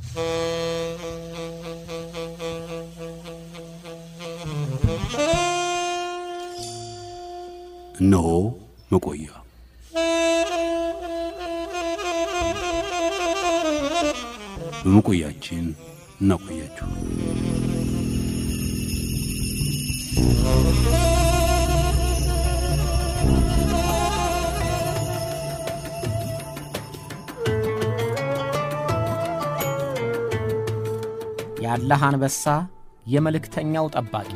እነሆ መቆያ በመቆያችን እናቆያችሁ። ያለህ አንበሳ የመልእክተኛው ጠባቂ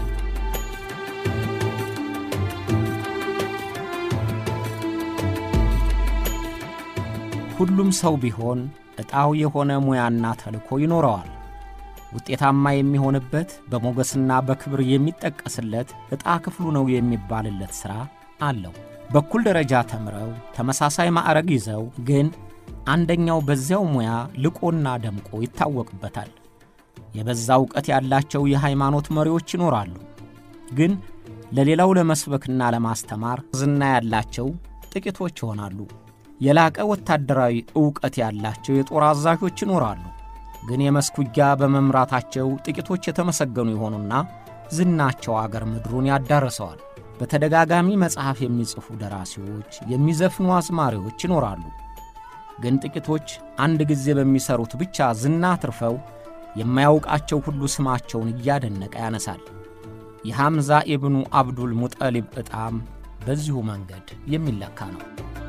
ሁሉም ሰው ቢሆን ዕጣው የሆነ ሙያና ተልእኮ ይኖረዋል። ውጤታማ የሚሆንበት በሞገስና በክብር የሚጠቀስለት ዕጣ ክፍሉ ነው የሚባልለት ሥራ አለው። በኩል ደረጃ ተምረው ተመሳሳይ ማዕረግ ይዘው ግን አንደኛው በዚያው ሙያ ልቆና ደምቆ ይታወቅበታል። የበዛ ዕውቀት ያላቸው የሃይማኖት መሪዎች ይኖራሉ። ግን ለሌላው ለመስበክና ለማስተማር ዝና ያላቸው ጥቂቶች ይሆናሉ። የላቀ ወታደራዊ ዕውቀት ያላቸው የጦር አዛዦች ይኖራሉ። ግን የመስክ ውጊያ በመምራታቸው ጥቂቶች የተመሰገኑ የሆኑና ዝናቸው አገር ምድሩን ያዳርሰዋል። በተደጋጋሚ መጽሐፍ የሚጽፉ ደራሲዎች፣ የሚዘፍኑ አዝማሪዎች ይኖራሉ። ግን ጥቂቶች አንድ ጊዜ በሚሠሩት ብቻ ዝና አትርፈው የማያውቃቸው ሁሉ ስማቸውን እያደነቀ ያነሳል። የሐምዛ ኢብኑ አብዱል ሙጠሊብ ዕጣም በዚሁ መንገድ የሚለካ ነው።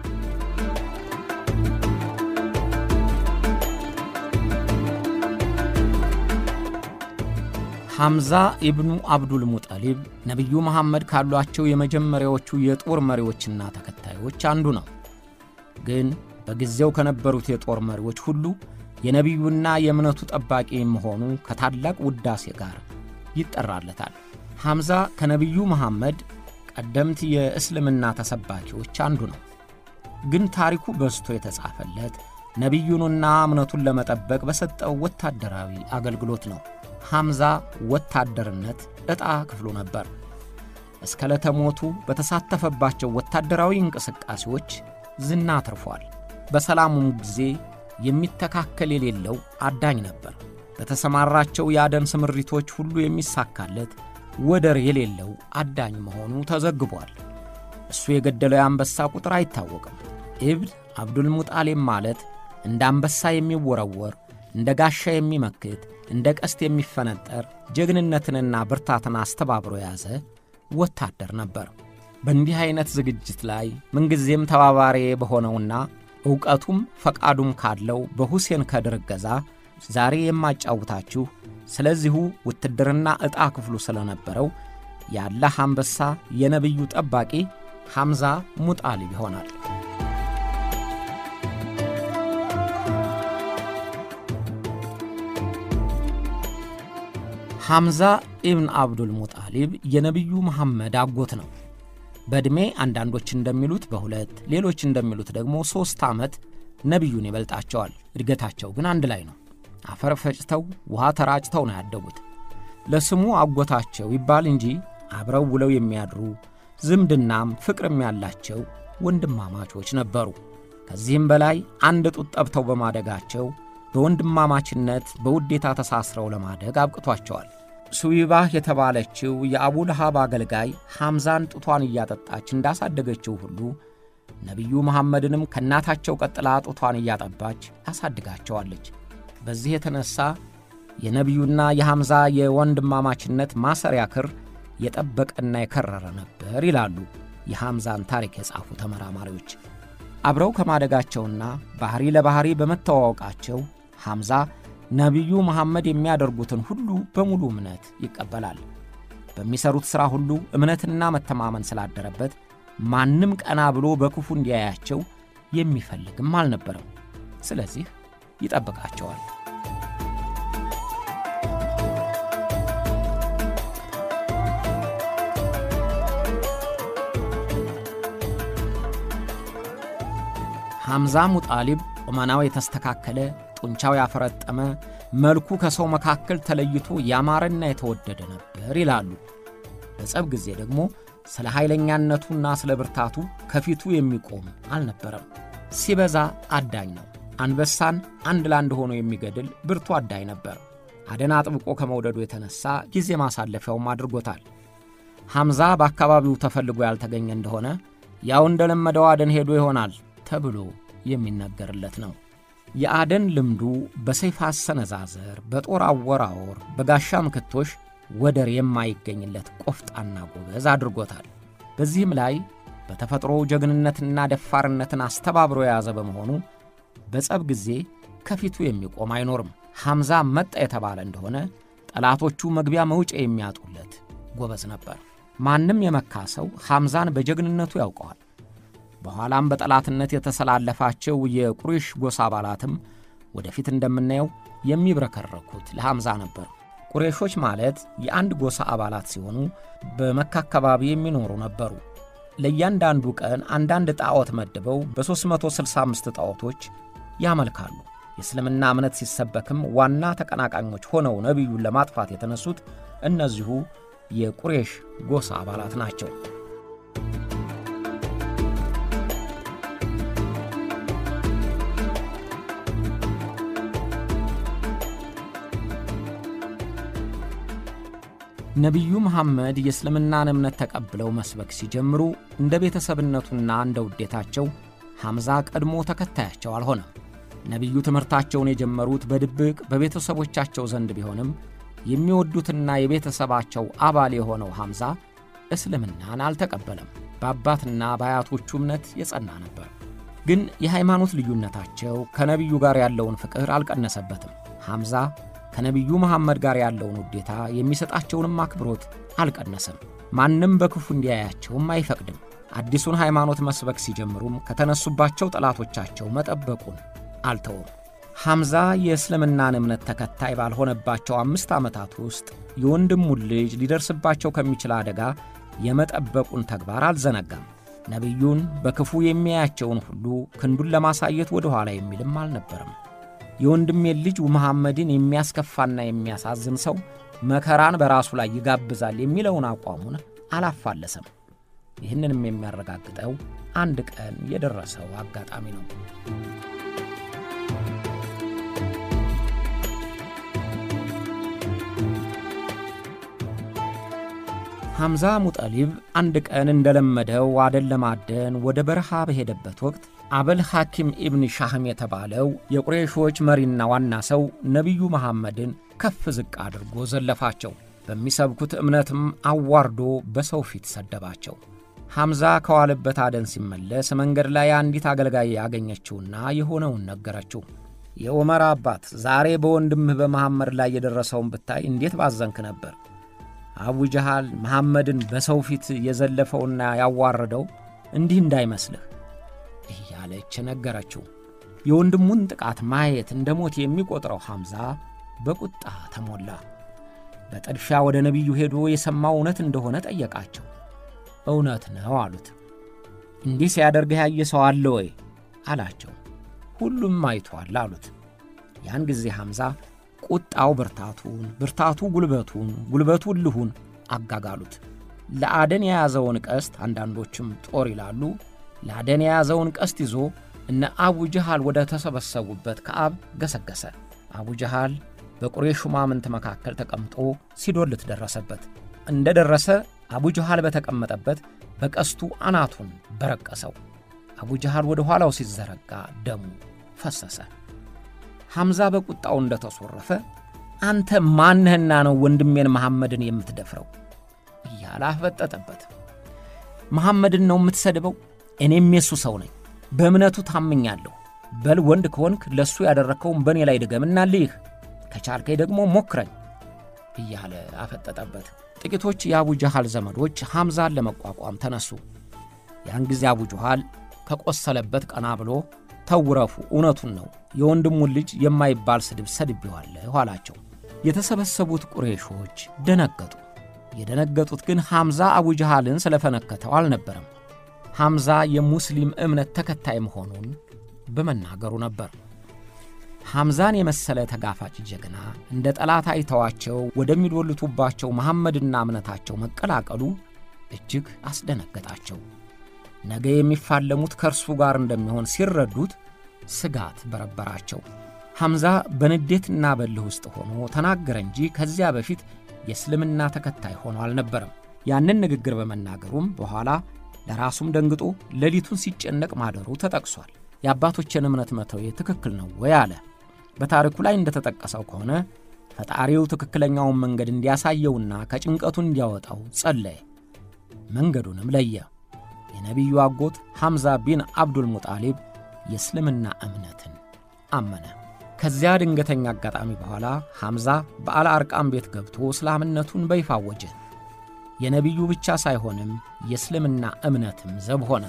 ሐምዛ ኢብኑ አብዱል ሙጠሊብ ነቢዩ መሐመድ ካሏቸው የመጀመሪያዎቹ የጦር መሪዎችና ተከታዮች አንዱ ነው። ግን በጊዜው ከነበሩት የጦር መሪዎች ሁሉ የነቢዩና የእምነቱ ጠባቂ መሆኑ ከታላቅ ውዳሴ ጋር ይጠራለታል። ሐምዛ ከነቢዩ መሐመድ ቀደምት የእስልምና ተሰባኪዎች አንዱ ነው። ግን ታሪኩ በዝቶ የተጻፈለት ነቢዩንና እምነቱን ለመጠበቅ በሰጠው ወታደራዊ አገልግሎት ነው። ሐምዛ ወታደርነት ዕጣ ክፍሉ ነበር። እስከ ለተሞቱ በተሳተፈባቸው ወታደራዊ እንቅስቃሴዎች ዝና አትርፏል። በሰላሙም ጊዜ የሚተካከል የሌለው አዳኝ ነበር። በተሰማራቸው የአደን ስምሪቶች ሁሉ የሚሳካለት ወደር የሌለው አዳኝ መሆኑ ተዘግቧል። እሱ የገደለው የአንበሳ ቁጥር አይታወቅም። ኢብን አብዱል ሙጣሌብ ማለት እንደ አንበሳ የሚወረወር እንደ ጋሻ የሚመክት እንደ ቀስት የሚፈነጠር ጀግንነትንና ብርታትን አስተባብሮ የያዘ ወታደር ነበር። በእንዲህ ዐይነት ዝግጅት ላይ ምንጊዜም ተባባሪ በሆነውና ዕውቀቱም ፈቃዱም ካለው በሁሴን ከድር እገዛ ዛሬ የማጫውታችሁ ስለዚሁ ውትድርና ዕጣ ክፍሉ ስለነበረው የአላህ አንበሳ የነቢዩ ጠባቂ ሐምዛ ሙጣሊብ ይሆናል። ሐምዛ ኢብን አብዱል ሙጣሊብ የነቢዩ መሐመድ አጎት ነው። በዕድሜ አንዳንዶች እንደሚሉት በሁለት ሌሎች እንደሚሉት ደግሞ ሦስት ዓመት ነቢዩን ይበልጣቸዋል። እድገታቸው ግን አንድ ላይ ነው። አፈር ፈጭተው ውሃ ተራጭተው ነው ያደጉት። ለስሙ አጎታቸው ይባል እንጂ አብረው ውለው የሚያድሩ ዝምድናም ፍቅርም ያላቸው ወንድማማቾች ነበሩ። ከዚህም በላይ አንድ ጡት ጠብተው በማደጋቸው በወንድማማችነት በውዴታ ተሳስረው ለማደግ አብቅቷቸዋል። ሱዊባህ የተባለችው የአቡ ለሃብ አገልጋይ ሐምዛን ጡቷን እያጠጣች እንዳሳደገችው ሁሉ ነቢዩ መሐመድንም ከእናታቸው ቀጥላ ጡቷን እያጠባች ታሳድጋቸዋለች። በዚህ የተነሣ የነቢዩና የሐምዛ የወንድማማችነት ማሰሪያ ክር የጠበቀና የከረረ ነበር ይላሉ የሐምዛን ታሪክ የጻፉ ተመራማሪዎች። አብረው ከማደጋቸውና ባሕሪ ለባሕሪ በመተዋወቃቸው ሐምዛ ነቢዩ መሐመድ የሚያደርጉትን ሁሉ በሙሉ እምነት ይቀበላል። በሚሠሩት ሥራ ሁሉ እምነትና መተማመን ስላደረበት ማንም ቀና ብሎ በክፉ እንዲያያቸው የሚፈልግም አልነበረም። ስለዚህ ይጠብቃቸዋል። ሐምዛ ሙጣሊብ ቁመናው የተስተካከለ ጡንቻው ያፈረጠመ መልኩ ከሰው መካከል ተለይቶ ያማረና የተወደደ ነበር ይላሉ። በጸብ ጊዜ ደግሞ ስለ ኃይለኛነቱና ስለ ብርታቱ ከፊቱ የሚቆም አልነበረም። ሲበዛ አዳኝ ነው። አንበሳን አንድ ለአንድ ሆኖ የሚገድል ብርቱ አዳኝ ነበር። አደን አጥብቆ ከመውደዱ የተነሣ ጊዜ ማሳለፊያውም አድርጎታል። ሐምዛ በአካባቢው ተፈልጎ ያልተገኘ እንደሆነ ያው እንደለመደው አደን ሄዶ ይሆናል ተብሎ የሚነገርለት ነው። የአደን ልምዱ በሰይፍ አሰነዛዘር፣ በጦር አወራወር፣ በጋሻ ምክቶሽ ወደር የማይገኝለት ቆፍጣና ጎበዝ አድርጎታል። በዚህም ላይ በተፈጥሮ ጀግንነትና ደፋርነትን አስተባብሮ የያዘ በመሆኑ በጸብ ጊዜ ከፊቱ የሚቆም አይኖርም። ሐምዛ መጣ የተባለ እንደሆነ ጠላቶቹ መግቢያ መውጫ የሚያጡለት ጎበዝ ነበር። ማንም የመካ ሰው ሐምዛን በጀግንነቱ ያውቀዋል። በኋላም በጠላትነት የተሰላለፋቸው የቁሬሽ ጎሳ አባላትም ወደፊት እንደምናየው የሚብረከረኩት ለሐምዛ ነበር። ቁሬሾች ማለት የአንድ ጎሳ አባላት ሲሆኑ በመካ አካባቢ የሚኖሩ ነበሩ። ለእያንዳንዱ ቀን አንዳንድ ጣዖት መድበው በ365 ጣዖቶች ያመልካሉ። የእስልምና እምነት ሲሰበክም ዋና ተቀናቃኞች ሆነው ነቢዩን ለማጥፋት የተነሱት እነዚሁ የቁሬሽ ጎሳ አባላት ናቸው። ነቢዩ መሐመድ የእስልምናን እምነት ተቀብለው መስበክ ሲጀምሩ እንደ ቤተሰብነቱና እንደ ውዴታቸው ሐምዛ ቀድሞ ተከታያቸው አልሆነም። ነቢዩ ትምህርታቸውን የጀመሩት በድብቅ በቤተሰቦቻቸው ዘንድ ቢሆንም የሚወዱትና የቤተሰባቸው አባል የሆነው ሐምዛ እስልምናን አልተቀበለም። በአባትና በአያቶቹ እምነት የጸና ነበር። ግን የሃይማኖት ልዩነታቸው ከነቢዩ ጋር ያለውን ፍቅር አልቀነሰበትም። ሐምዛ ከነቢዩ መሐመድ ጋር ያለውን ውዴታ የሚሰጣቸውንም አክብሮት አልቀነሰም። ማንም በክፉ እንዲያያቸውም አይፈቅድም። አዲሱን ሃይማኖት መስበክ ሲጀምሩም ከተነሱባቸው ጠላቶቻቸው መጠበቁን አልተውም። ሐምዛ የእስልምናን እምነት ተከታይ ባልሆነባቸው አምስት ዓመታት ውስጥ የወንድሙን ልጅ ሊደርስባቸው ከሚችል አደጋ የመጠበቁን ተግባር አልዘነጋም። ነቢዩን በክፉ የሚያያቸውን ሁሉ ክንዱን ለማሳየት ወደ ኋላ የሚልም አልነበረም። የወንድሜን ልጅ መሐመድን የሚያስከፋና የሚያሳዝን ሰው መከራን በራሱ ላይ ይጋብዛል የሚለውን አቋሙን አላፋለሰም። ይህንንም የሚያረጋግጠው አንድ ቀን የደረሰው አጋጣሚ ነው። ሐምዛ ሙጠሊብ አንድ ቀን እንደለመደው አደን ለማደን ወደ በረሃ በሄደበት ወቅት አበል ሐኪም ኢብን ሻህም የተባለው የቁሬሾች መሪና ዋና ሰው ነቢዩ መሐመድን ከፍ ዝቅ አድርጎ ዘለፋቸው። በሚሰብኩት እምነትም አዋርዶ በሰው ፊት ሰደባቸው። ሐምዛ ከዋለበት አደን ሲመለስ መንገድ ላይ አንዲት አገልጋይ ያገኘችውና የሆነውን ነገረችው። የዑመር አባት ዛሬ በወንድምህ በመሐመድ ላይ የደረሰውን ብታይ እንዴት ባዘንክ ነበር። አቡ ጀሃል መሐመድን በሰው ፊት የዘለፈውና ያዋረደው እንዲህ እንዳይመስልህ እያለች ነገረችው። የወንድሙን ጥቃት ማየት እንደ ሞት የሚቆጥረው ሐምዛ በቁጣ ተሞላ። በጥድፊያ ወደ ነቢዩ ሄዶ የሰማው እውነት እንደሆነ ጠየቃቸው። እውነት ነው አሉት። እንዲህ ሲያደርግህ ያየ ሰው አለ ወይ አላቸው። ሁሉም አይቷል አሉት። ያን ጊዜ ሐምዛ ቁጣው ብርታቱን፣ ብርታቱ ጉልበቱን፣ ጉልበቱ እልሁን አጋጋሉት። ለአደን የያዘውን ቀስት አንዳንዶችም ጦር ይላሉ። ለአደን የያዘውን ቀስት ይዞ እነ አቡ ጀሃል ወደ ተሰበሰቡበት ከአብ ገሰገሰ። አቡ ጀሃል በቁሬሽ ሹማምንት መካከል ተቀምጦ ሲዶልት ደረሰበት። እንደ ደረሰ አቡ ጀሃል በተቀመጠበት በቀስቱ አናቱን በረቀሰው። አቡ ጀሃል ወደ ኋላው ሲዘረጋ ደሙ ፈሰሰ። ሐምዛ በቁጣው እንደ ተሶረፈ አንተ ማንህና ነው ወንድሜን መሐመድን የምትደፍረው? እያለ አፈጠጠበት። መሐመድን ነው የምትሰድበው? እኔም የሱ ሰው ነኝ፣ በእምነቱ ታምኛለሁ። በል ወንድ ከሆንክ ለእሱ ያደረግከውን በእኔ ላይ ድገምና ልይህ፣ ከቻልከኝ ደግሞ ሞክረኝ እያለ አፈጠጠበት። ጥቂቶች የአቡ ጀሃል ዘመዶች ሐምዛን ለመቋቋም ተነሱ። ያን ጊዜ አቡ ጀሃል ከቆሰለበት ቀና ብሎ ተውረፉ፣ እውነቱን ነው የወንድሙን ልጅ የማይባል ስድብ ሰድቤዋለሁ አላቸው። የተሰበሰቡት ቁሬሾች ደነገጡ። የደነገጡት ግን ሐምዛ አቡ ጀሃልን ስለፈነከተው አልነበረም። ሐምዛ የሙስሊም እምነት ተከታይ መሆኑን በመናገሩ ነበር። ሐምዛን የመሰለ ተጋፋጭ ጀግና እንደ ጠላት አይተዋቸው ወደሚዶልቱባቸው መሐመድና እምነታቸው መቀላቀሉ እጅግ አስደነገጣቸው። ነገ የሚፋለሙት ከእርሱ ጋር እንደሚሆን ሲረዱት ስጋት በረበራቸው። ሐምዛ በንዴትና በልህ ውስጥ ሆኖ ተናገረ እንጂ ከዚያ በፊት የእስልምና ተከታይ ሆኖ አልነበረም። ያንን ንግግር በመናገሩም በኋላ ለራሱም ደንግጦ ሌሊቱን ሲጨነቅ ማደሩ ተጠቅሷል። የአባቶችን እምነት መተው ትክክል ነው ወይ አለ። በታሪኩ ላይ እንደተጠቀሰው ከሆነ ፈጣሪው ትክክለኛውን መንገድ እንዲያሳየውና ከጭንቀቱ እንዲያወጣው ጸለየ። መንገዱንም ለየ። የነቢዩ አጎት ሐምዛ ቢን አብዱል ሙጣሊብ የእስልምና እምነትን አመነ። ከዚያ ድንገተኛ አጋጣሚ በኋላ ሐምዛ በአል አርቃም ቤት ገብቶ እስላምነቱን በይፋ አወጀ። የነቢዩ ብቻ ሳይሆንም የእስልምና እምነትም ዘብ ሆነ።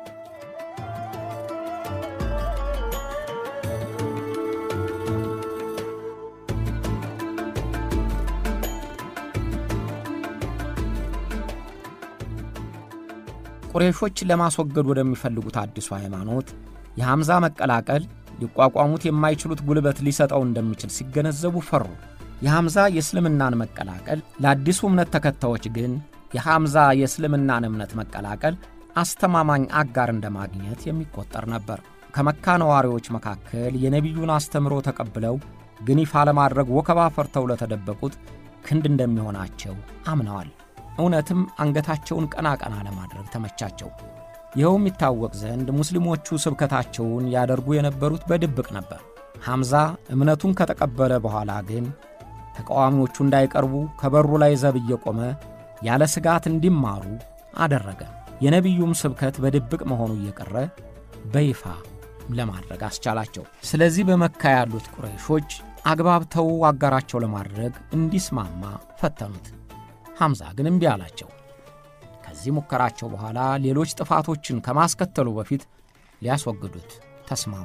ቁሬሾች ለማስወገድ ወደሚፈልጉት አዲሱ ሃይማኖት የሐምዛ መቀላቀል ሊቋቋሙት የማይችሉት ጉልበት ሊሰጠው እንደሚችል ሲገነዘቡ ፈሩ። የሐምዛ የእስልምናን መቀላቀል ለአዲሱ እምነት ተከታዮች ግን የሐምዛ የእስልምናን እምነት መቀላቀል አስተማማኝ አጋር እንደማግኘት የሚቆጠር ነበር። ከመካ ነዋሪዎች መካከል የነቢዩን አስተምሮ ተቀብለው ግን ይፋ ለማድረግ ወከባ ፈርተው ለተደበቁት ክንድ እንደሚሆናቸው አምነዋል። እውነትም አንገታቸውን ቀና ቀና ለማድረግ ተመቻቸው። ይኸውም ይታወቅ ዘንድ ሙስሊሞቹ ስብከታቸውን ያደርጉ የነበሩት በድብቅ ነበር። ሐምዛ እምነቱን ከተቀበለ በኋላ ግን ተቃዋሚዎቹ እንዳይቀርቡ ከበሩ ላይ ዘብ እየቆመ ያለ ስጋት እንዲማሩ አደረገ። የነቢዩም ስብከት በድብቅ መሆኑ እየቀረ በይፋ ለማድረግ አስቻላቸው። ስለዚህ በመካ ያሉት ቁረይሾች አግባብተው አጋራቸው ለማድረግ እንዲስማማ ፈተኑት። ሐምዛ ግን እምቢ አላቸው። ከዚህ ሙከራቸው በኋላ ሌሎች ጥፋቶችን ከማስከተሉ በፊት ሊያስወግዱት ተስማሙ።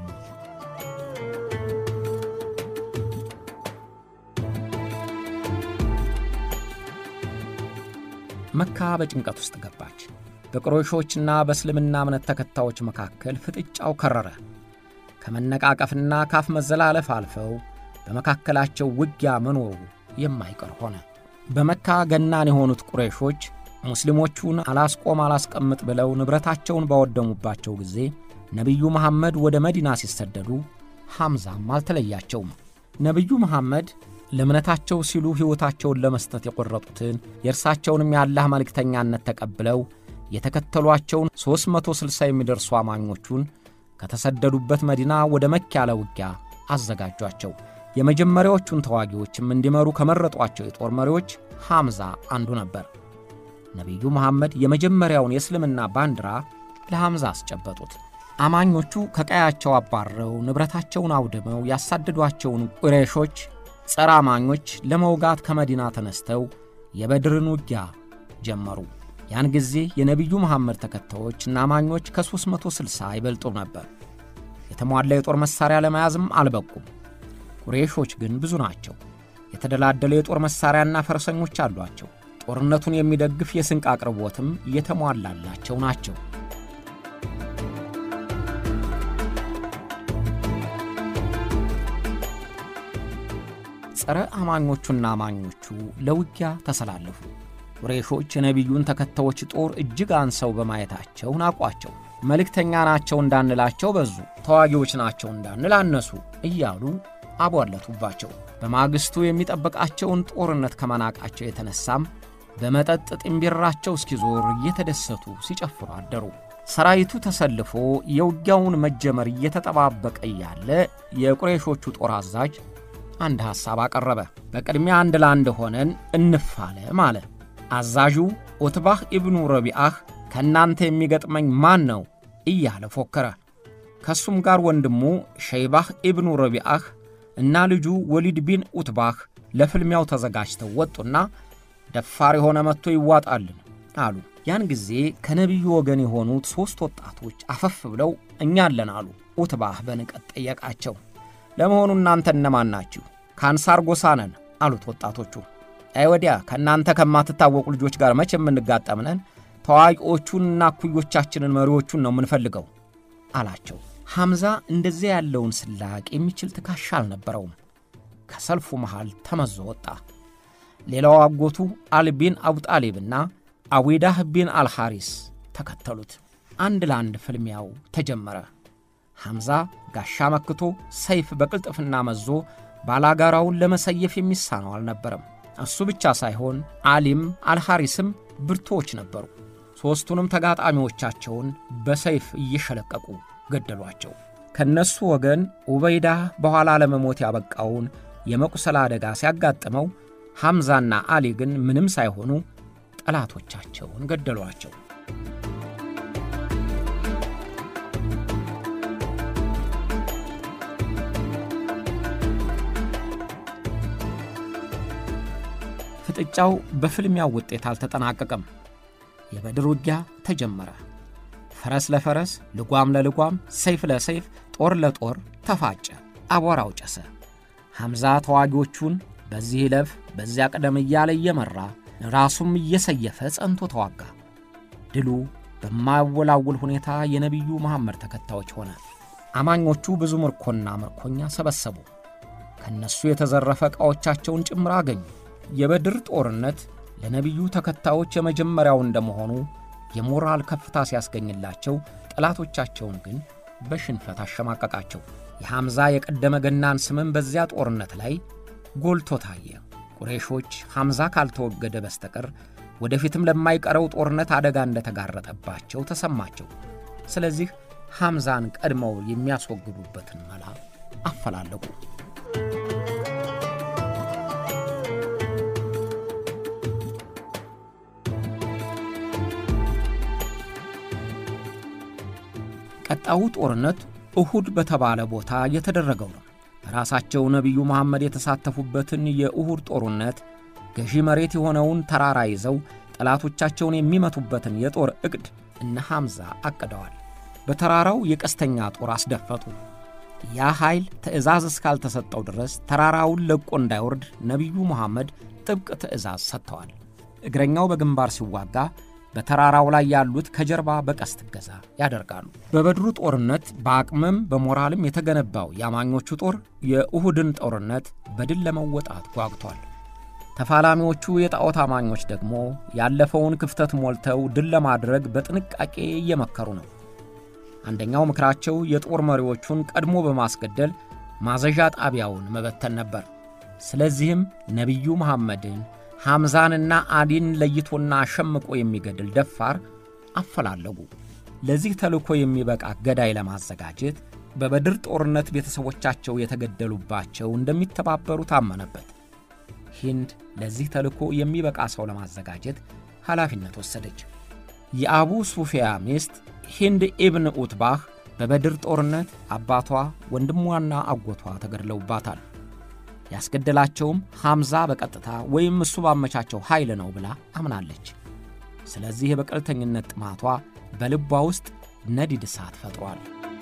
መካ በጭንቀት ውስጥ ገባች። በቁረይሾችና በእስልምና እምነት ተከታዮች መካከል ፍጥጫው ከረረ። ከመነቃቀፍና ካፍ መዘላለፍ አልፈው በመካከላቸው ውጊያ መኖሩ የማይቀር ሆነ። በመካ ገናን የሆኑት ቁረይሾች ሙስሊሞቹን አላስቆም አላስቀምጥ ብለው ንብረታቸውን ባወደሙባቸው ጊዜ ነቢዩ መሐመድ ወደ መዲና ሲሰደዱ ሐምዛም አልተለያቸውም። ነቢዩ መሐመድ ለእምነታቸው ሲሉ ሕይወታቸውን ለመስጠት የቈረጡትን የእርሳቸውንም የአላህ መልእክተኛነት ተቀብለው የተከተሏቸውን 360 የሚደርሱ አማኞቹን ከተሰደዱበት መዲና ወደ መካ ያለ ውጊያ አዘጋጇቸው። የመጀመሪያዎቹን ተዋጊዎችም እንዲመሩ ከመረጧቸው የጦር መሪዎች ሐምዛ አንዱ ነበር። ነቢዩ መሐመድ የመጀመሪያውን የእስልምና ባንዲራ ለሐምዛ አስጨበጡት። አማኞቹ ከቀያቸው አባረው ንብረታቸውን አውድመው ያሳደዷቸውን ቁረይሾች ጸረ አማኞች ለመውጋት ከመዲና ተነስተው የበድርን ውጊያ ጀመሩ። ያን ጊዜ የነቢዩ መሐመድ ተከታዮችና አማኞች ከ360 አይበልጡም ነበር። የተሟላ የጦር መሣሪያ ለመያዝም አልበቁም። ቁሬሾች ግን ብዙ ናቸው። የተደላደለ የጦር መሣሪያና ፈረሰኞች አሏቸው። ጦርነቱን የሚደግፍ የስንቅ አቅርቦትም የተሟላላቸው ናቸው። ጸረ አማኞቹና አማኞቹ ለውጊያ ተሰላለፉ። ቁሬሾች የነቢዩን ተከታዮች ጦር እጅግ አንሰው በማየታቸው ናቋቸው። መልእክተኛ ናቸው እንዳንላቸው በዙ፣ ተዋጊዎች ናቸው እንዳንል አነሱ እያሉ አቧለቱባቸው። በማግስቱ የሚጠብቃቸውን ጦርነት ከመናቃቸው የተነሳም በመጠጥ ጥንቢራቸው እስኪዞር እየተደሰቱ ሲጨፍሩ አደሩ። ሰራዊቱ ተሰልፎ የውጊያውን መጀመር እየተጠባበቀ እያለ የቁሬሾቹ ጦር አዛዥ አንድ ሐሳብ አቀረበ። በቅድሚያ አንድ ለአንድ ሆነን እንፋለም አለ። አዛዡ ኦትባህ ኢብኑ ረቢአህ ከእናንተ የሚገጥመኝ ማን ነው እያለ ፎከረ። ከእሱም ጋር ወንድሙ ሸይባህ ኢብኑ ረቢአህ እና ልጁ ወሊድ ቢን ኡትባህ ለፍልሚያው ተዘጋጅተው ወጡና ደፋር የሆነ መጥቶ ይዋጣልን አሉ። ያን ጊዜ ከነቢዩ ወገን የሆኑት ሦስት ወጣቶች አፈፍ ብለው እኛ አለን አሉ። ኡትባህ በንቀት ጠየቃቸው። ለመሆኑ እናንተ እነማን ናችሁ? ከአንሳር ጎሳ ነን አሉት ወጣቶቹ። አይ ወዲያ ከእናንተ ከማትታወቁ ልጆች ጋር መቼ የምንጋጠምነን? ታዋቂዎቹንና እኩዮቻችንን መሪዎቹን ነው የምንፈልገው አላቸው። ሐምዛ እንደዚያ ያለውን ስላቅ የሚችል ትከሻ አልነበረውም። ከሰልፉ መሃል ተመዞ ወጣ። ሌላው አጎቱ አልቢን አቡጣሊብና አዊዳህ ቢን አልሐሪስ ተከተሉት። አንድ ለአንድ ፍልሚያው ተጀመረ። ሐምዛ ጋሻ መክቶ ሰይፍ በቅልጥፍና መዞ ባላጋራውን ለመሰየፍ የሚሳነው አልነበረም። እሱ ብቻ ሳይሆን አሊም አልሐሪስም ብርቶች ነበሩ። ሦስቱንም ተጋጣሚዎቻቸውን በሰይፍ እየሸለቀቁ ገደሏቸው። ከነሱ ወገን ኡበይዳ በኋላ ለመሞት ያበቃውን የመቁሰል አደጋ ሲያጋጥመው ሐምዛና አሊ ግን ምንም ሳይሆኑ ጠላቶቻቸውን ገደሏቸው። ፍጥጫው በፍልሚያው ውጤት አልተጠናቀቀም። የበድር ውጊያ ተጀመረ። ፈረስ ለፈረስ፣ ልጓም ለልጓም፣ ሰይፍ ለሰይፍ፣ ጦር ለጦር ተፋጨ። አቧራው ጨሰ። ሐምዛ ተዋጊዎቹን በዚህ ለፍ በዚያ ቅደም እያለ እየመራ ራሱም እየሰየፈ ጸንቶ ተዋጋ። ድሉ በማያወላውል ሁኔታ የነቢዩ መሐመድ ተከታዮች ሆነ። አማኞቹ ብዙ ምርኮና ምርኮኛ ሰበሰቡ። ከእነሱ የተዘረፈ ዕቃዎቻቸውን ጭምር አገኙ። የበድር ጦርነት ለነቢዩ ተከታዮች የመጀመሪያው እንደመሆኑ የሞራል ከፍታ ሲያስገኝላቸው፣ ጠላቶቻቸውን ግን በሽንፈት አሸማቀቃቸው። የሐምዛ የቀደመ ገናን ስምም በዚያ ጦርነት ላይ ጎልቶ ታየ። ቁሬሾች ሐምዛ ካልተወገደ በስተቀር ወደፊትም ለማይቀረው ጦርነት አደጋ እንደተጋረጠባቸው ተሰማቸው። ስለዚህ ሐምዛን ቀድመው የሚያስወግዱበትን መላ አፈላለጉ። ቀጣዩ ጦርነት እሁድ በተባለ ቦታ የተደረገው ነው። ራሳቸው ነቢዩ መሐመድ የተሳተፉበትን የእሁድ ጦርነት ገዢ መሬት የሆነውን ተራራ ይዘው ጠላቶቻቸውን የሚመቱበትን የጦር ዕቅድ እነ ሐምዛ አቅደዋል። በተራራው የቀስተኛ ጦር አስደፈጡ። ያ ኃይል ትእዛዝ እስካልተሰጠው ድረስ ተራራውን ለቆ እንዳይወርድ ነቢዩ መሐመድ ጥብቅ ትእዛዝ ሰጥተዋል። እግረኛው በግንባር ሲዋጋ በተራራው ላይ ያሉት ከጀርባ በቀስት እገዛ ያደርጋሉ። በበድሩ ጦርነት በአቅምም በሞራልም የተገነባው የአማኞቹ ጦር የኡሁድን ጦርነት በድል ለመወጣት ጓግቷል። ተፋላሚዎቹ የጣዖት አማኞች ደግሞ ያለፈውን ክፍተት ሞልተው ድል ለማድረግ በጥንቃቄ እየመከሩ ነው። አንደኛው ምክራቸው የጦር መሪዎቹን ቀድሞ በማስገደል ማዘዣ ጣቢያውን መበተን ነበር። ስለዚህም ነቢዩ መሐመድን ሐምዛንና አሊን ለይቶና ሸምቆ የሚገድል ደፋር አፈላለጉ። ለዚህ ተልእኮ የሚበቃ ገዳይ ለማዘጋጀት በበድር ጦርነት ቤተሰቦቻቸው የተገደሉባቸው እንደሚተባበሩ ታመነበት። ሂንድ ለዚህ ተልእኮ የሚበቃ ሰው ለማዘጋጀት ኃላፊነት ወሰደች። የአቡ ሱፊያ ሚስት ሂንድ ኢብን ኡትባህ በበድር ጦርነት አባቷ ወንድሟና አጎቷ ተገድለውባታል። ያስገደላቸውም ሐምዛ በቀጥታ ወይም እሱ ባመቻቸው ኃይል ነው ብላ አምናለች። ስለዚህ የበቀልተኝነት ጥማቷ በልቧ ውስጥ ነዲድ እሳት ፈጥሯል።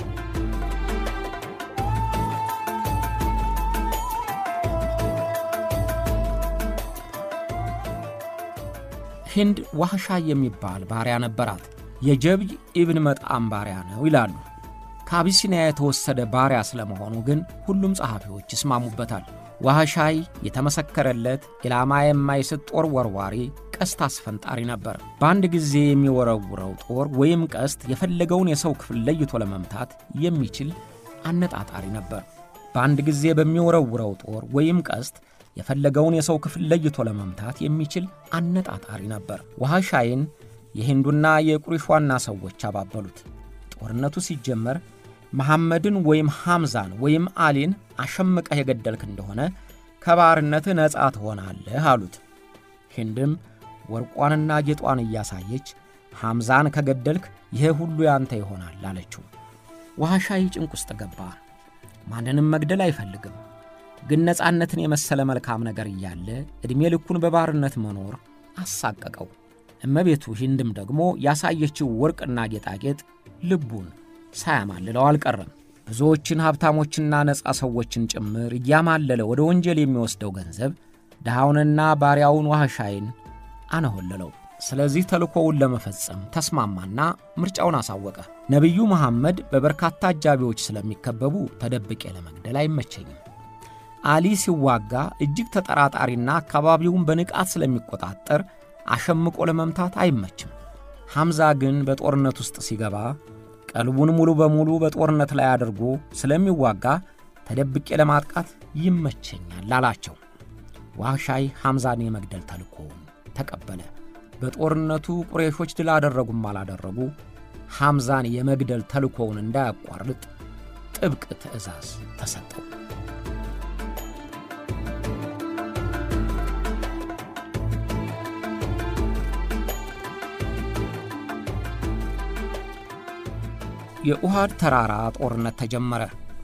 ሂንድ ዋህሻ የሚባል ባሪያ ነበራት። የጀብይ ኢብን መጣም ባሪያ ነው ይላሉ። ከአቢሲኒያ የተወሰደ ባሪያ ስለመሆኑ ግን ሁሉም ጸሐፊዎች ይስማሙበታል። ዋህሻይ የተመሰከረለት ኢላማ የማይስት ጦር ወርዋሪ፣ ቀስት አስፈንጣሪ ነበር። በአንድ ጊዜ የሚወረውረው ጦር ወይም ቀስት የፈለገውን የሰው ክፍል ለይቶ ለመምታት የሚችል አነጣጣሪ ነበር። በአንድ ጊዜ በሚወረውረው ጦር ወይም ቀስት የፈለገውን የሰው ክፍል ለይቶ ለመምታት የሚችል አነጣጣሪ ነበር። ዋህሻይን የሂንዱና የቁሪሽ ዋና ሰዎች አባበሉት። ጦርነቱ ሲጀመር መሐመድን ወይም ሐምዛን ወይም አሊን አሸምቀህ የገደልክ እንደሆነ ከባርነትህ ነፃ ትሆናለህ አሉት። ሂንድም ወርቋንና ጌጧን እያሳየች ሐምዛን ከገደልክ ይሄ ሁሉ ያንተ ይሆናል አለችው። ዋህሻይ ጭንቅ ውስጥ ገባ። ማንንም መግደል አይፈልግም፣ ግን ነፃነትን የመሰለ መልካም ነገር እያለ ዕድሜ ልኩን በባርነት መኖር አሳቀቀው። እመቤቱ ሂንድም ደግሞ ያሳየችው ወርቅና ጌጣጌጥ ልቡን ሳያማልለው አልቀረም። ብዙዎችን ሀብታሞችና ነፃ ሰዎችን ጭምር እያማለለ ወደ ወንጀል የሚወስደው ገንዘብ ድሃውንና ባሪያውን ዋህሻይን አነሆለለው። ስለዚህ ተልእኮውን ለመፈጸም ተስማማና ምርጫውን አሳወቀ። ነቢዩ መሐመድ በበርካታ አጃቢዎች ስለሚከበቡ ተደብቄ ለመግደል አይመቸኝም። አሊ ሲዋጋ እጅግ ተጠራጣሪና አካባቢውን በንቃት ስለሚቆጣጠር አሸምቆ ለመምታት አይመችም። ሐምዛ ግን በጦርነት ውስጥ ሲገባ ቀልቡን ሙሉ በሙሉ በጦርነት ላይ አድርጎ ስለሚዋጋ ተደብቄ ለማጥቃት ይመቸኛል አላቸው። ዋህሻይ ሐምዛን የመግደል ተልእኮውን ተቀበለ። በጦርነቱ ቁሬሾች ድል አደረጉም አላደረጉ ሐምዛን የመግደል ተልእኮውን እንዳያቋርጥ ጥብቅ ትእዛዝ ተሰጠው። የኡሃድ ተራራ ጦርነት ተጀመረ።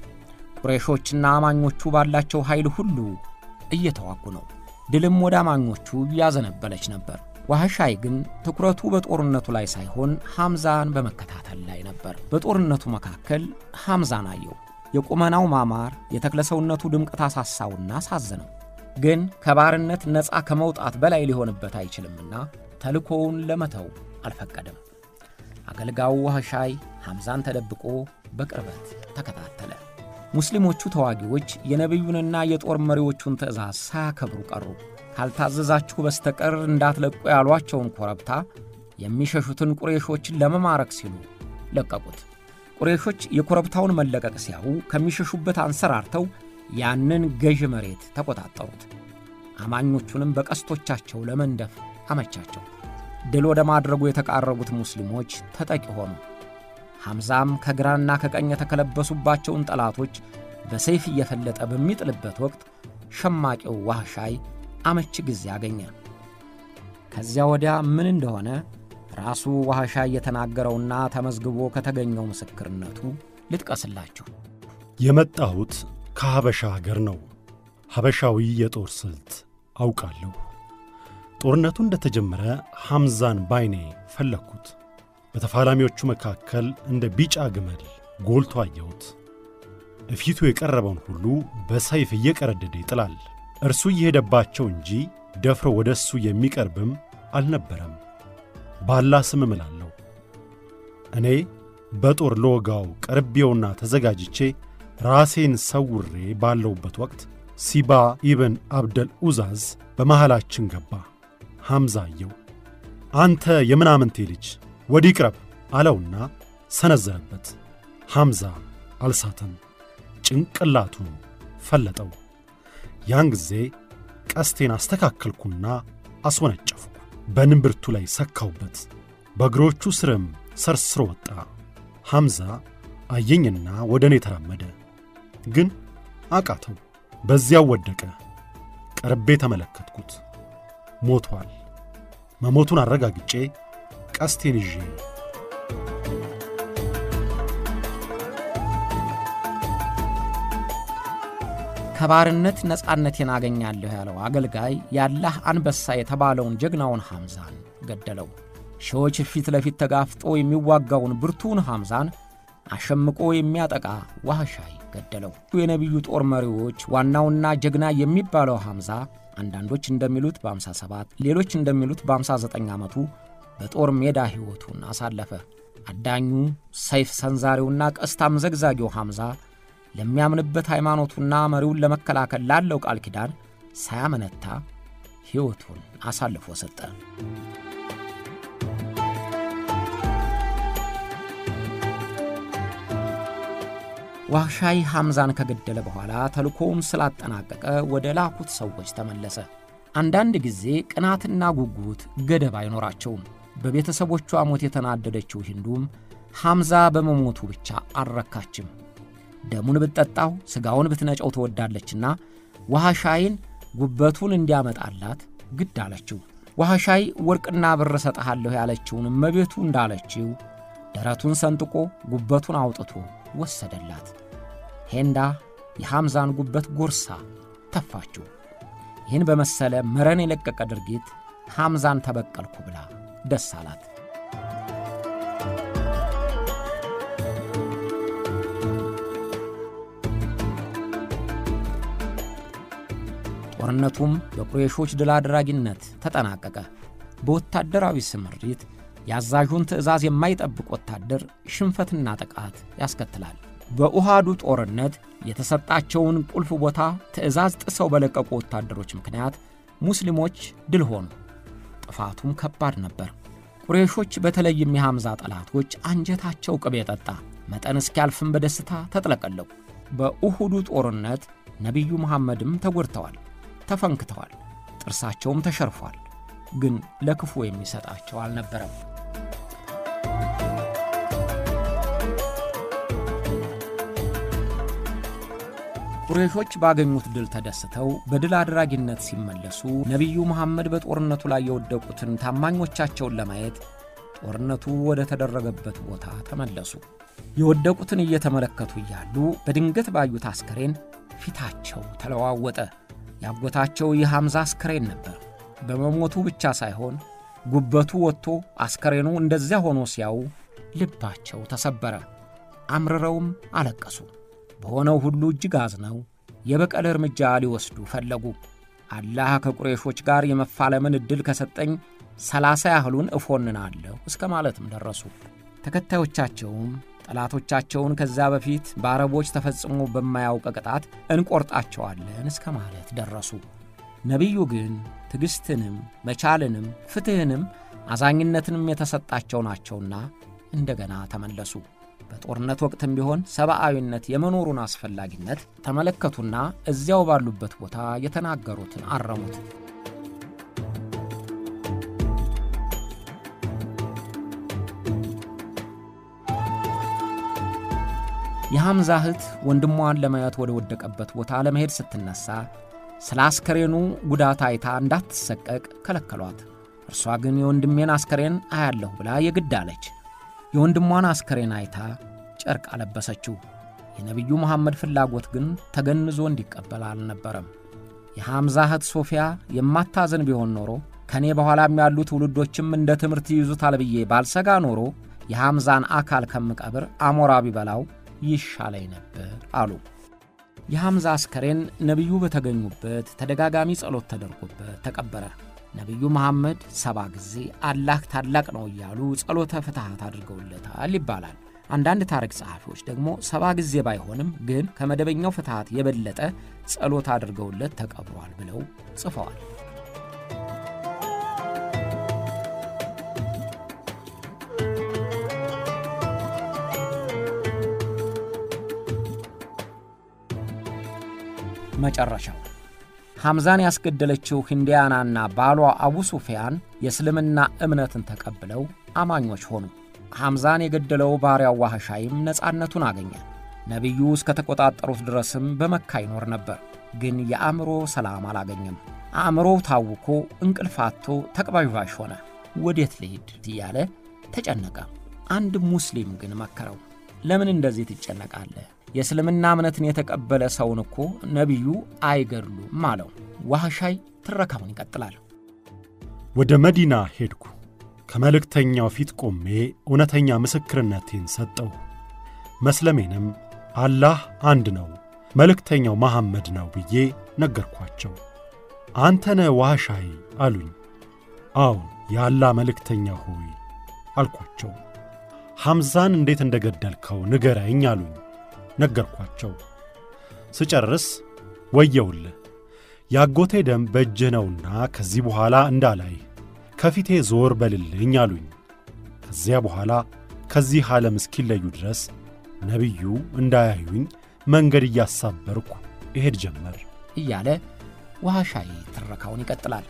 ቁሬሾችና አማኞቹ ባላቸው ኃይል ሁሉ እየተዋጉ ነው። ድልም ወደ አማኞቹ ያዘነበለች ነበር። ዋህሻይ ግን ትኩረቱ በጦርነቱ ላይ ሳይሆን ሐምዛን በመከታተል ላይ ነበር። በጦርነቱ መካከል ሐምዛን አየው። የቁመናው ማማር፣ የተክለሰውነቱ ድምቀት አሳሳውና አሳዘነው። ግን ከባርነት ነፃ ከመውጣት በላይ ሊሆንበት አይችልምና ተልኮውን ለመተው አልፈቀደም። አገልጋዩ ዋህሻይ ሐምዛን ተደብቆ በቅርበት ተከታተለ። ሙስሊሞቹ ተዋጊዎች የነቢዩንና የጦር መሪዎቹን ትእዛዝ ሳያከብሩ ቀሩ። ካልታዘዛችሁ በስተቀር እንዳትለቁ ያሏቸውን ኮረብታ የሚሸሹትን ቁሬሾችን ለመማረክ ሲሉ ለቀቁት። ቁሬሾች የኮረብታውን መለቀቅ ሲያዩ ከሚሸሹበት አንሰራርተው ያንን ገዥ መሬት ተቆጣጠሩት። አማኞቹንም በቀስቶቻቸው ለመንደፍ አመቻቸው። ድል ወደ ማድረጉ የተቃረቡት ሙስሊሞች ተጠቂ ሆኑ። ሐምዛም ከግራና ከቀኝ የተከለበሱባቸውን ጠላቶች በሰይፍ እየፈለጠ በሚጥልበት ወቅት ሸማቂው ዋህሻይ አመች ጊዜ አገኘ። ከዚያ ወዲያ ምን እንደሆነ ራሱ ዋህሻይ የተናገረውና ተመዝግቦ ከተገኘው ምስክርነቱ ልጥቀስላችሁ። የመጣሁት ከሐበሻ አገር ነው። ሐበሻዊ የጦር ስልት አውቃለሁ። ጦርነቱ እንደተጀመረ ሐምዛን ባይኔ ፈለግኩት። በተፋላሚዎቹ መካከል እንደ ቢጫ ግመል ጎልቶ አየሁት። እፊቱ የቀረበውን ሁሉ በሰይፍ እየቀረደደ ይጥላል። እርሱ እየሄደባቸው እንጂ ደፍሮ ወደ እሱ የሚቀርብም አልነበረም። ባላ ስም እምላለሁ እኔ በጦር ለወጋው ቀርቤውና ተዘጋጅቼ ራሴን ሰውሬ ባለውበት ወቅት ሲባ ኢብን አብደል ኡዛዝ በመሃላችን ገባ። ሐምዛ አየው። አንተ የምናምንቴ ልጅ ወዲህ ቅረብ አለውና ሰነዘረበት። ሐምዛ አልሳተም፣ ጭንቅላቱ ፈለጠው። ያን ጊዜ ቀስቴን አስተካከልኩና አስወነጨፍኩ። በንብርቱ ላይ ሰካውበት፣ በእግሮቹ ስርም ሰርስሮ ወጣ። ሐምዛ አየኝና ወደ እኔ ተራመደ፣ ግን አቃተው። በዚያው ወደቀ። ቀርቤ ተመለከትኩት። ሞቷል። መሞቱን አረጋግጬ ቀስቴን ይዤ ከባርነት ነፃነቴን አገኛለሁ ያለው አገልጋይ ያላህ አንበሳ የተባለውን ጀግናውን ሐምዛን ገደለው። ሺዎች ፊት ለፊት ተጋፍጦ የሚዋጋውን ብርቱን ሐምዛን አሸምቆ የሚያጠቃ ዋህሻይ ገደለው። የነቢዩ ጦር መሪዎች ዋናውና ጀግና የሚባለው ሐምዛ አንዳንዶች እንደሚሉት በ57 ሌሎች እንደሚሉት በ59 ዓመቱ በጦር ሜዳ ሕይወቱን አሳለፈ። አዳኙ ሰይፍ ሰንዛሪውና ቀስታም ዘግዛጊው ሐምዛ ለሚያምንበት ሃይማኖቱና መሪውን ለመከላከል ላለው ቃል ኪዳን ሳያመነታ ሕይወቱን አሳልፎ ሰጠ። ዋህሻይ ሐምዛን ከገደለ በኋላ ተልኮውን ስላጠናቀቀ ወደ ላኩት ሰዎች ተመለሰ። አንዳንድ ጊዜ ቅናትና ጉጉት ገደብ አይኖራቸውም። በቤተሰቦቿ ሞት የተናደደችው ሂንዱም ሐምዛ በመሞቱ ብቻ አልረካችም። ደሙን ብትጠጣው ሥጋውን ብትነጨው ትወዳለችና ዋህሻይን ጉበቱን እንዲያመጣላት ግድ አለችው። ዋህሻይ ወርቅና ብር እሰጥሃለሁ ያለችውን እመቤቱ እንዳለችው ደረቱን ሰንጥቆ ጉበቱን አውጥቶ ወሰደላት። ሄንዳ የሐምዛን ጉበት ጎርሳ ተፋችው። ይህን በመሰለ መረን የለቀቀ ድርጊት ሐምዛን ተበቀልኩ ብላ ደስ አላት። ጦርነቱም በቁሬሾች ድል አድራጊነት ተጠናቀቀ። በወታደራዊ ስምሪት የአዛዡን ትእዛዝ የማይጠብቅ ወታደር ሽንፈትና ጥቃት ያስከትላል። በኡሃዱ ጦርነት የተሰጣቸውን ቁልፍ ቦታ ትእዛዝ ጥሰው በለቀቁ ወታደሮች ምክንያት ሙስሊሞች ድል ሆኑ። ጥፋቱም ከባድ ነበር። ቁሬሾች በተለይም የሐምዛ ጠላቶች አንጀታቸው ቅቤ ጠጣ፣ መጠን እስኪያልፍም በደስታ ተጥለቀለቁ። በኡሁዱ ጦርነት ነቢዩ መሐመድም ተጎድተዋል፣ ተፈንክተዋል፣ ጥርሳቸውም ተሸርፏል። ግን ለክፉ የሚሰጣቸው አልነበረም። ቁሬሾች ባገኙት ድል ተደስተው በድል አድራጊነት ሲመለሱ ነቢዩ መሐመድ በጦርነቱ ላይ የወደቁትን ታማኞቻቸውን ለማየት ጦርነቱ ወደ ተደረገበት ቦታ ተመለሱ። የወደቁትን እየተመለከቱ እያሉ በድንገት ባዩት አስከሬን ፊታቸው ተለዋወጠ። ያጎታቸው የሐምዛ አስከሬን ነበር። በመሞቱ ብቻ ሳይሆን ጉበቱ ወጥቶ አስከሬኑ እንደዚያ ሆኖ ሲያዩ ልባቸው ተሰበረ። አምርረውም አለቀሱ። በሆነው ሁሉ እጅግ አዝነው የበቀል እርምጃ ሊወስዱ ፈለጉ። አላህ ከቁሬሾች ጋር የመፋለምን ዕድል ከሰጠኝ ሰላሳ ያህሉን እፎንናለሁ እስከ ማለትም ደረሱ። ተከታዮቻቸውም ጠላቶቻቸውን ከዛ በፊት በአረቦች ተፈጽሞ በማያውቅ ቅጣት እንቆርጣቸዋለን እስከ ማለት ደረሱ። ነቢዩ ግን ትዕግሥትንም መቻልንም ፍትሕንም አዛኝነትንም የተሰጣቸው ናቸውና እንደገና ተመለሱ። በጦርነት ወቅትም ቢሆን ሰብአዊነት የመኖሩን አስፈላጊነት ተመለከቱና እዚያው ባሉበት ቦታ የተናገሩትን አረሙት። የሐምዛ እህት ወንድሟን ለማየት ወደ ወደቀበት ቦታ ለመሄድ ስትነሣ ስለ አስከሬኑ ጉዳት አይታ እንዳትሰቀቅ ከለከሏት። እርሷ ግን የወንድሜን አስከሬን አያለሁ ብላ የግድ አለች። የወንድሟን አስከሬን አይታ ጨርቅ አለበሰችው። የነቢዩ መሐመድ ፍላጎት ግን ተገንዞ እንዲቀበል አልነበረም። የሐምዛ እህት ሶፊያ የማታዘን ቢሆን ኖሮ ከእኔ በኋላም ያሉ ትውልዶችም እንደ ትምህርት ይይዙታል ብዬ ባልሰጋ ኖሮ የሐምዛን አካል ከምቀብር አሞራ ቢበላው ይሻለኝ ነበር አሉ። የሐምዛ አስከሬን ነቢዩ በተገኙበት ተደጋጋሚ ጸሎት ተደርጎበት ተቀበረ። ነቢዩ መሐመድ ሰባ ጊዜ አላህ ታላቅ ነው እያሉ ጸሎተ ፍትሐት አድርገውለታል ይባላል። አንዳንድ ታሪክ ጸሐፊዎች ደግሞ ሰባ ጊዜ ባይሆንም ግን ከመደበኛው ፍትሐት የበለጠ ጸሎት አድርገውለት ተቀብሯል ብለው ጽፈዋል። መጨረሻው ሐምዛን ያስገደለችው ሂንዲያናና ባሏ አቡ ሱፊያን የእስልምና እምነትን ተቀብለው አማኞች ሆኑ። ሐምዛን የገደለው ባሪያው ዋህሻይም ነፃነቱን አገኘ። ነቢዩ እስከ ተቆጣጠሩት ድረስም በመካ ይኖር ነበር። ግን የአእምሮ ሰላም አላገኘም። አእምሮው ታውኮ እንቅልፋቶ ተቅባዥባዥ ሆነ። ወዴት ልሂድ እያለ ተጨነቀ። አንድ ሙስሊም ግን መከረው። ለምን እንደዚህ ትጨነቃለህ? የእስልምና እምነትን የተቀበለ ሰውን እኮ ነቢዩ አይገድሉም አለው። ዋህሻይ ትረካውን ይቀጥላል። ወደ መዲና ሄድኩ። ከመልእክተኛው ፊት ቆሜ እውነተኛ ምስክርነቴን ሰጠው። መስለሜንም አላህ አንድ ነው፣ መልእክተኛው መሐመድ ነው ብዬ ነገርኳቸው። አንተነ ዋህሻይ አሉኝ። አዎን የአላህ መልእክተኛ ሆይ አልኳቸው። ሐምዛን እንዴት እንደ ገደልከው ንገረኝ አሉኝ። ነገርኳቸው። ስጨርስ ወየውልህ ያጎቴ ደም በእጅህ ነውና ከዚህ በኋላ እንዳላይ ከፊቴ ዞር በልልኝ አሉኝ። ከዚያ በኋላ ከዚህ ዓለም እስኪለዩ ድረስ ነቢዩ እንዳያዩኝ መንገድ እያሳበርኩ እሄድ ጀመር እያለ ዋህሻይ ትረካውን ይቀጥላል።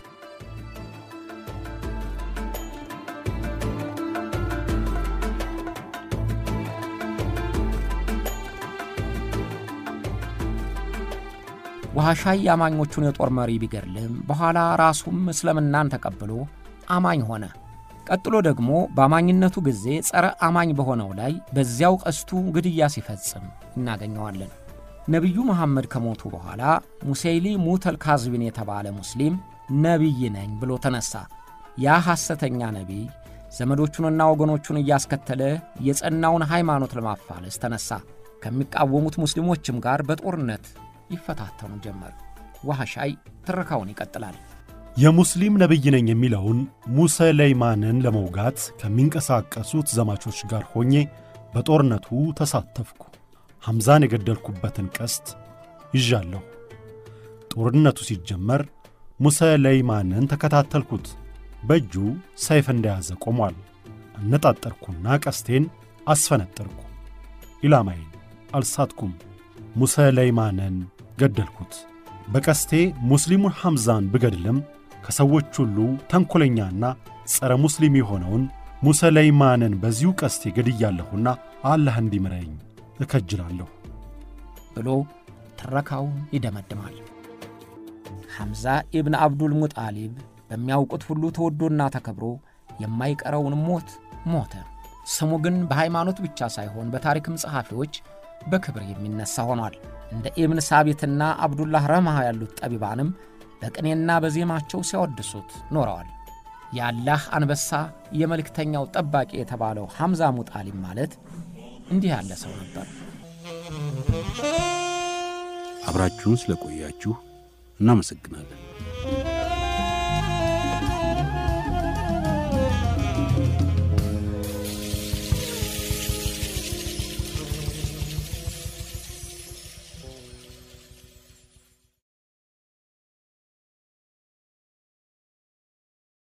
ዋህሻይ የአማኞቹን የጦር መሪ ቢገድልም በኋላ ራሱም እስልምናን ተቀብሎ አማኝ ሆነ። ቀጥሎ ደግሞ በአማኝነቱ ጊዜ ጸረ አማኝ በሆነው ላይ በዚያው ቀስቱ ግድያ ሲፈጽም እናገኘዋለን። ነቢዩ መሐመድ ከሞቱ በኋላ ሙሴይሊ ሙተል ካዝቢን የተባለ ሙስሊም ነቢይ ነኝ ብሎ ተነሣ። ያ ሐሰተኛ ነቢይ ዘመዶቹንና ወገኖቹን እያስከተለ የጸናውን ሃይማኖት ለማፋለስ ተነሣ። ከሚቃወሙት ሙስሊሞችም ጋር በጦርነት ይፈታተኑ ጀመር። ዋህሻይ ትረካውን ይቀጥላል። የሙስሊም ነቢይ ነኝ የሚለውን ሙሰለይማንን ለመውጋት ከሚንቀሳቀሱት ዘማቾች ጋር ሆኜ በጦርነቱ ተሳተፍኩ። ሐምዛን የገደልኩበትን ቀስት ይዣለሁ። ጦርነቱ ሲጀመር ሙሰለይማንን ተከታተልኩት። በእጁ ሰይፍ እንደያዘ ቆሟል። አነጣጠርኩና ቀስቴን አስፈነጠርኩ። ኢላማዬን አልሳትኩም። ሙሰለይማንን ገደልኩት። በቀስቴ ሙስሊሙን ሐምዛን ብገድልም ከሰዎች ሁሉ ተንኰለኛና ጸረ ሙስሊም የሆነውን ሙሰለይማንን በዚሁ ቀስቴ ገድያለሁና አላህ እንዲምረኝ እከጅላለሁ ብሎ ትረካውን ይደመድማል። ሐምዛ ኢብን አብዱል ሙጣሊብ በሚያውቁት ሁሉ ተወዶና ተከብሮ የማይቀረውን ሞት ሞተ። ስሙ ግን በሃይማኖት ብቻ ሳይሆን በታሪክም ጸሐፊዎች በክብር የሚነሳ ሆኗል። እንደ ኢብን ሳቢትና አብዱላህ ረማህ ያሉት ጠቢባንም በቅኔና በዜማቸው ሲያወድሱት ኖረዋል። የአላህ አንበሳ የመልእክተኛው ጠባቂ የተባለው ሐምዛ ሙጣሊብ ማለት እንዲህ ያለ ሰው ነበር። አብራችሁን ስለቆያችሁ እናመሰግናለን።